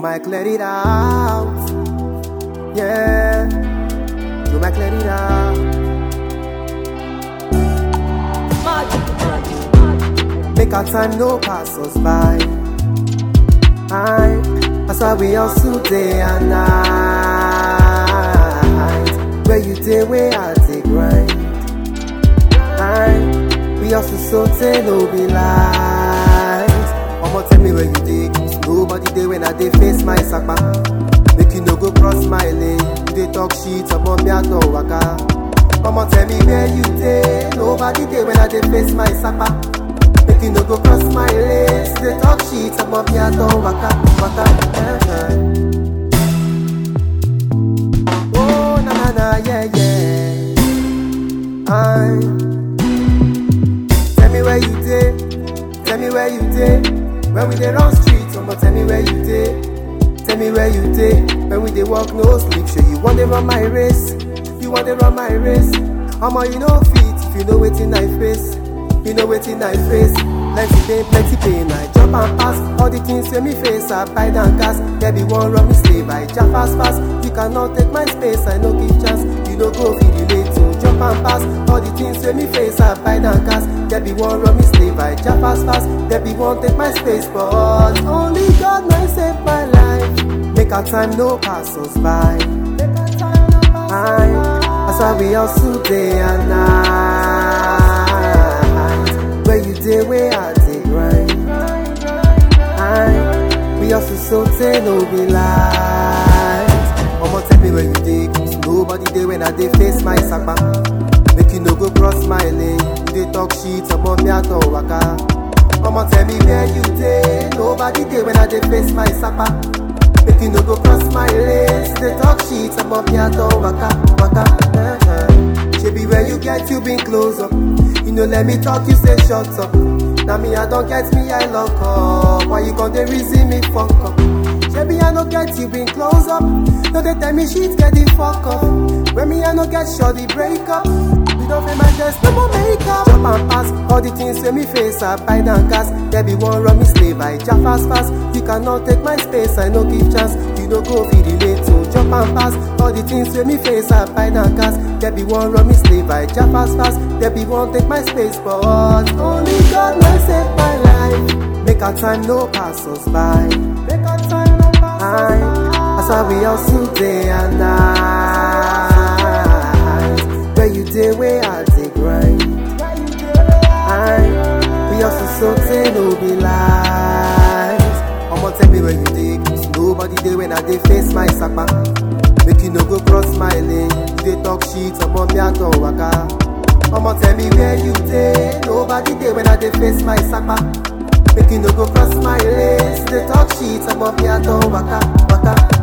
might clear it out. Yeah, you might clear it out. Make our time no pass us by. Aye, that's why we hustle day and night. Where you day, where I take grind. Aye, we hustle so say no be lies. Omo tell me where you dey, nobody dey when I dey face my sapa. Make you no go cross my lane, you dey talk shit omo me I no waka. Omo tell me where you dey, nobody dey when I dey face my sapa. Make you no go cross my lane, you dey talk shit omo me I no waka, waka. Eh, eh. Oh na na na yeah yeah. Aye. Tell me where you dey, tell me where you dey. When we dey run streets, omo tell me where you dey. Tell me where you dey. When we dey walk no sleep, sure you want to run my race. You want to run my race. Omo you no fit if you know wetin I face. You know wetin I face. Plenty pain, plenty pain. I jump and pass all the things wey me face. I buy down gas. There be one run me slave. I jump fast fast. You cannot take my space. I no give chance. You no go fit relate to jump and pass all the things wey me face. I buy down gas. There be one run me slave. I jump fast fast. There be one take my space, but only God may save my life. Make our time no pass us by. Aye, that's why we hustle day and night. Where you day, where I take grind. Aye, we hustle so say no be lies. Omo tell me where you dey, nobody dey when I dey face my sapa. Make you no go cross my lane, you dey talk shit, omo me I no waka. Omo tell me where you dey, nobody dey when I dey face my sapa. Make you no go cross my lane, you dey talk shit, omo me I no waka, waka. Eh, eh. Shebi where you get, you been close up. You know let me talk, you say shut up. Now me I don't get me, I lock up. Why you gon' dey reason me fuck up? Shebi I no get you been close up. No they tell me shit get the fuck up. When me I no get sure the break up. We don't feel my dress, no more makeup. Jump and pass all the things wey me face. I buy down gas. There be one run me slave. I jump fast fast. You cannot take my space. I no give chance. You no go fit relate to jump and pass all the things wey me face. I buy down gas. There be one run me slave. I jump fast fast. There be one take my space, but only God may save my life. Make our time no pass us by. Make our time no pass Aye. That's why we hustle day and night. Where you day, where I take grind. Aye. We hustle so say no be lies. Omo tell me where you dey, nobody dey when I dey face my sapa. Make you no go cross my lane, you dey talk shit, omo me I no waka. Omo tell me where you dey, nobody dey when I dey face my sapa. Make you no go cross my lane, you dey talk shit, omo me I no waka, waka.